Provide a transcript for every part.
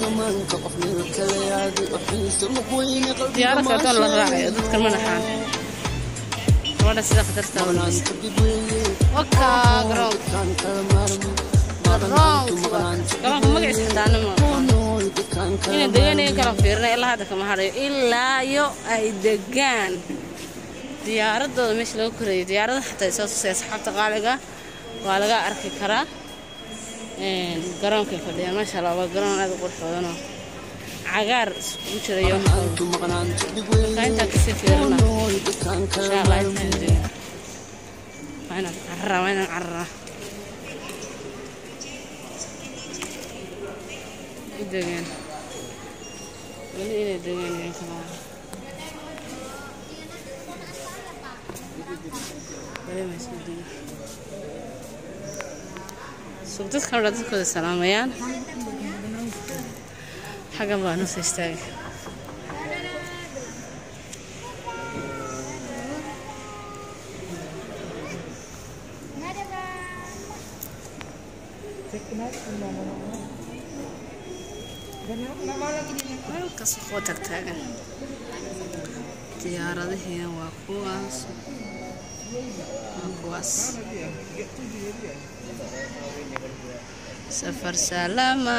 diyaarad kaleetoon la raacayo dadkan ma naxaan gabadha sida khatarta wakaa garoonka garoonka garoonka magaciisa xitaana ma inay deganaya garan fiirina ilaa hadda kama hadhayo ilaa yo ay degaan diyaaradooda meesha laga koreeyo diyaarada xataa soo tusay asxaabta qaaliga waa laga arki karaa garoonkay fadhiyaan maasha allah waa garoon aad u qurux badanoo cagaar iskugu jirayo markaa intaan kasii fiirina insha allah intaan dega waa inaan cararaa waa inaan cararaa u degeen weli inay degeen iyo kalaa sug dadkan dha dadkooda salaamayaan xaggan baa nusa istaagay halkaas kuwa tagtaagan diyaaradihiina waa kuwaas waa kuwaas safar salaama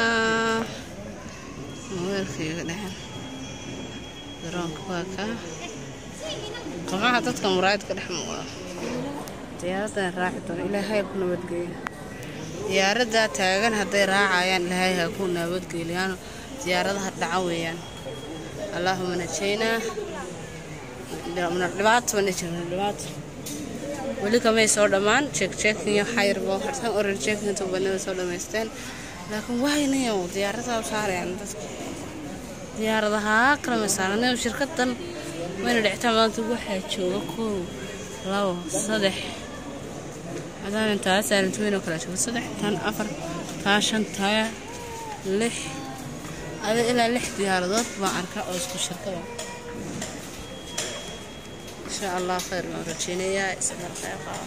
weelkayga dhexen garoonka waa kaa qamaha dadka muraayadka dhex muuqda diyaaradan raaci doona ilaahay ku nabadgeeyo diyaaradaa taagan hadday raacayaan ilaahay ha ku nabadgeeliyaano diyaaradaha dhaca weeyaan allaahuma najaynaa dhibaato mana jirno dhibaato weli kamay soo dhammaan jeekjeekin iyo xayrbo hartan oran jeekin intuu banada soo dhammaysteen laakiin waynayo diyaaradaa u saarayaan dadka diyaaradahaa kala masaaranayo shirkadan wayna dhicitaan maanta waxaa jooga kow labo saddex hadaan taa saarinta weynoo kala jooga saddex tan afar taa shan taa lix ada ilaa lix diyaaradood baan arkaa oo isku shirkada insha allah khayr baan rajeynayaa isla khayr qaba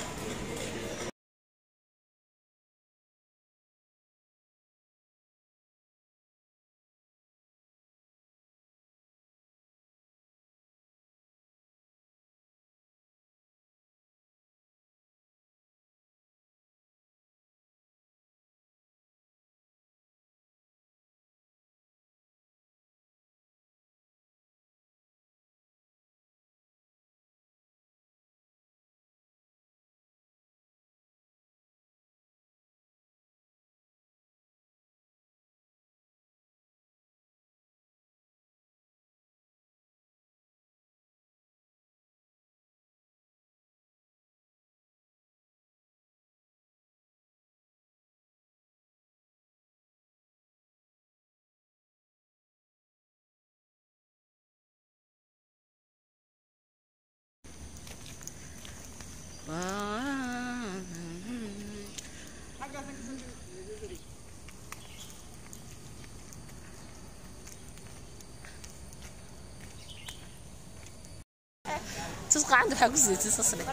تصقع عنده حق زي تصلي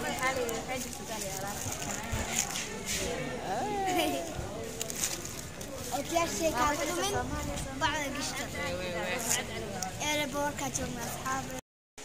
وتلاقي كاتو من بعد قشطة انا بور كاتو مع اصحابي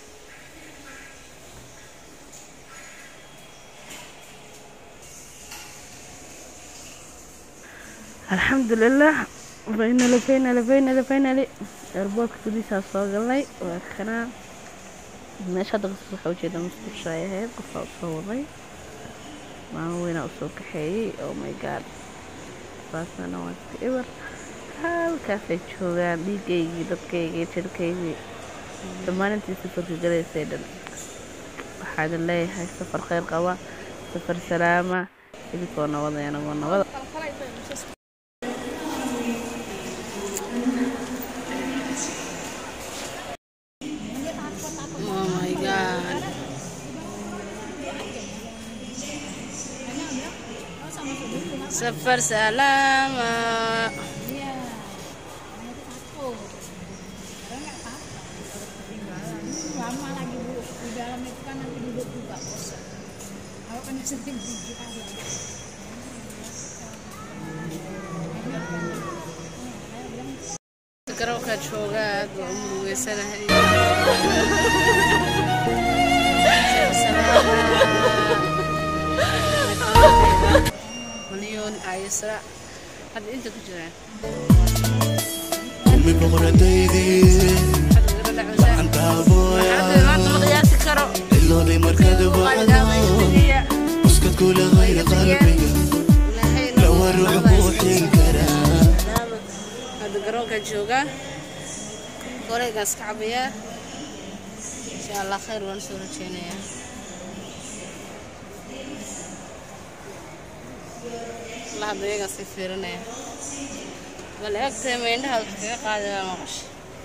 الحمد لله فاينل فاينل فاينل فاينل airboortka gudihiisaa soo galnay waa kanaa meesha hadda qasas waxaa ujeeda musqusha ay ahayd qofaa usoo waday maamo weynaa usoo kaxeeyey oh my god baasana waa iska eber halkaasay joogaan dhiigaygii dadkaygii jirkaygii dhammaan intii safarka galaysay dhan waxaa idin leeyahay safar kheyr qaba safar salaama idinkoo nabada anagoo nabada Oh my god. Safar salama. lama lagi bu di dalam itu kan nanti duduk juga bosan kalau kan sering gigi ada garoonkaa joogaa aad baa u murugeysanahay malyoon ayisra hadda inta ku jiraan أمي بغرديدي hadda gabadha cusaan أنت أبويا hadda maanta ma qiyaasi karo اللي ضي مركز بعضه اسكت كل غير قلبي لو اروح بوحي انكره hadda garoonkaa joogaa goreegaas ka cabayaa insha allah khayr waan soo rajeynayaa allah hadda iyagaa sii fiirinaya bal eegtee meindhaha wax kaga qaadi waa maqasha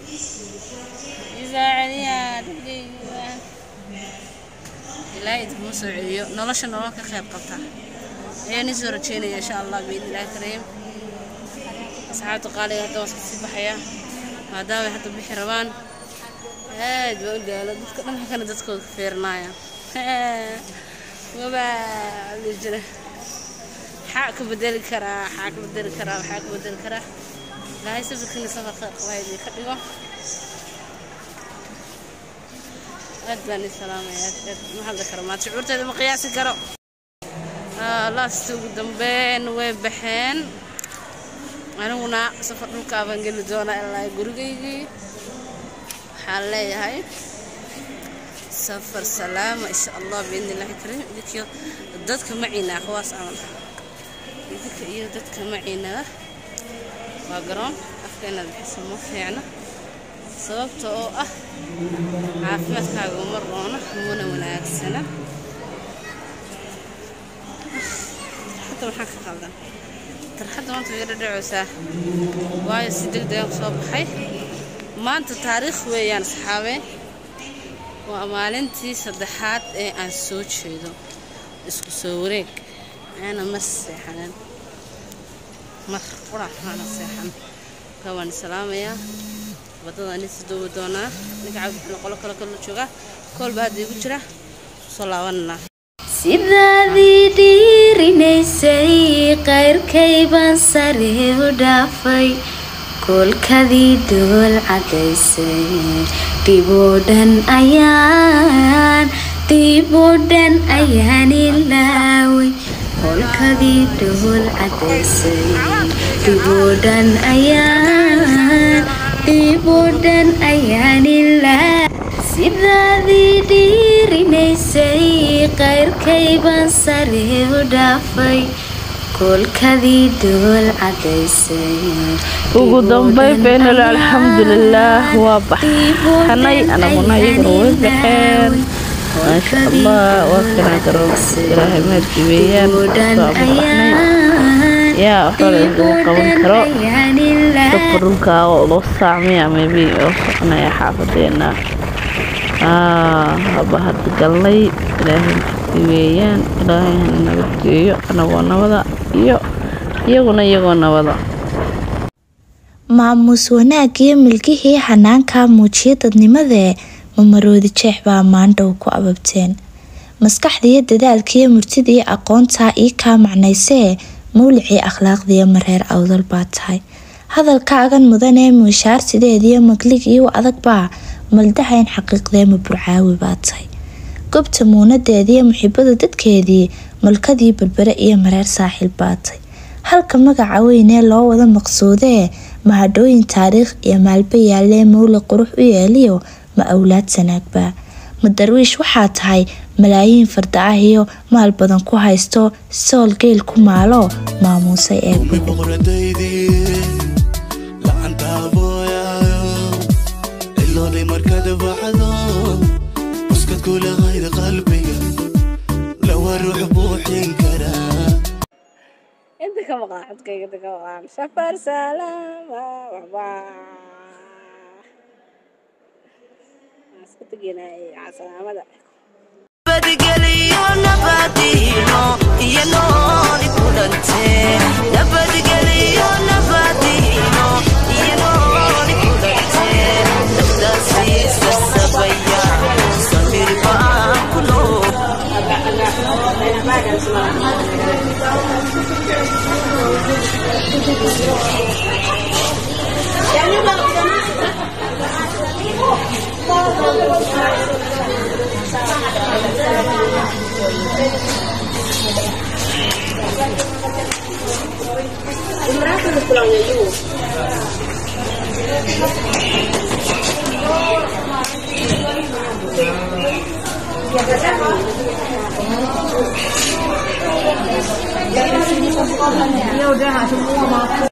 isaacadiyaa dhageyga ilaahay idkuma soo celiyo nolosha nolol ka qayb qabta ayaan ii soo rajeynaya insha allah biidni illaahi kariim asxaabta qaaliga hadda waan kasii baxaya maadaama ay hadda bixi rabaan aad baa u daalo dadka dhan halkana dadkooda ka fiirinaya wabaa li jira maxaa ka bedeli karaa maxaa ka bedeli karaa maxaa ka bedeli karaa ilaahay safarkiina safar khayr qaba idin ka dhigo aad baan ii salaamaya aad aad ma hadli karo maad shucuurteeda ma qiyaasi karo laasta ugu dambeyn way baxeen aniguna safar dhulkaa baan geli doonaa ilaa gurigaygii waxaan leeyahay safar salaama insha allah biidni illaahi kariim idinkiyo dadka maciinaa kuwaas camal idinka iyo dadka maciinaa waa garoon afka inaad bixiso ma fiicna sababta oo ah caafimaadkaaga uma roona muna wanaagsana hadda maxaa ka qaldan tarxadda maanta way dhadhacaysaa waayo si deg degan soo baxay maanta taariikh weeyaan saxaabe waa maalintii saddexaad ee aan soo jeedo isku soo wareeg aana ma seexanin mar qurac maana seexan markaa waan salaamayaa wadadaan is doowi doonaa ninka cabdi qolo kale kala jooga koolba hadda igu jira soo laabananaa sidaadii dhiirinaysay qayrkay baan sare u dhaafay koolkadii dool cadaysay dhiboo dhan ayaan dhiboo dhan ayaan ilaaway koolkadii dool cadaysay dhiboo dhan ayaan dhiboo dhan ayaan ilaaway sidaadii dhiirinaysay qayrkay baan sare u dhaafay koolkadii dool cadaysay ugu dambeyn beenalo alxamdulilaah waa baxanay anaguna iyaguna way baxeen maasha allah waa kana garoonka ilaahay maadkii weeyaan soo baxnay yaa waxba la isuma qaban karo dadka dhulkaa oo loo saacmaya maybe oo soconaya xaafadeena haba hadda galnay ilaahay maadkii weeyaan ilaahay hana nabadgeeyo anagoo nabada iyo iyaguna iyagoo nabada maamuus wanaag iyo milgihii xanaankaa muujiya dadnimadee mamaroodi jeex baa maandhow ku ababteen maskaxdiiyo dadaalkiiyo murtidiiyo aqoontaa ii kaa macnaysee mawlicii akhlaaqdiiyo mareer awdal baa tahay hadalkaagan mudanee muushaarsideediyo magligii u adag baa maldahayn xaqiiqdee maburcaawi baa tahay gobta muunadeediiyo muxibada dadkeedii malkadii berbere iyo mareer saaxiil baa tahay halka magaca weynee loo wada maqsuudee mahadhooyin taariikh iyo maalba yaalee mawli qurux u yeeliyo ma awlaad sanaagbaa ma darwiish waxaa tahay malaayiin farda ah iyo maal badan ku haysto sool geel ku maalo maamuusay eebbe أمي بغرديدي لعنت أبويا اللي ضي مركز بعضه اسكت كل غير قلبي لو اروح بوحي انكره inta ka maqan codkayga inta ka maqan safar salaama waxbaa waan isku teginay salaamada nabadgelyo nabadiino iyo nooli kulante nabadgelyo nabadiino iyo nooli kulante naftaasiisa sabaya samir baan ku nool Ya udah, semua makan.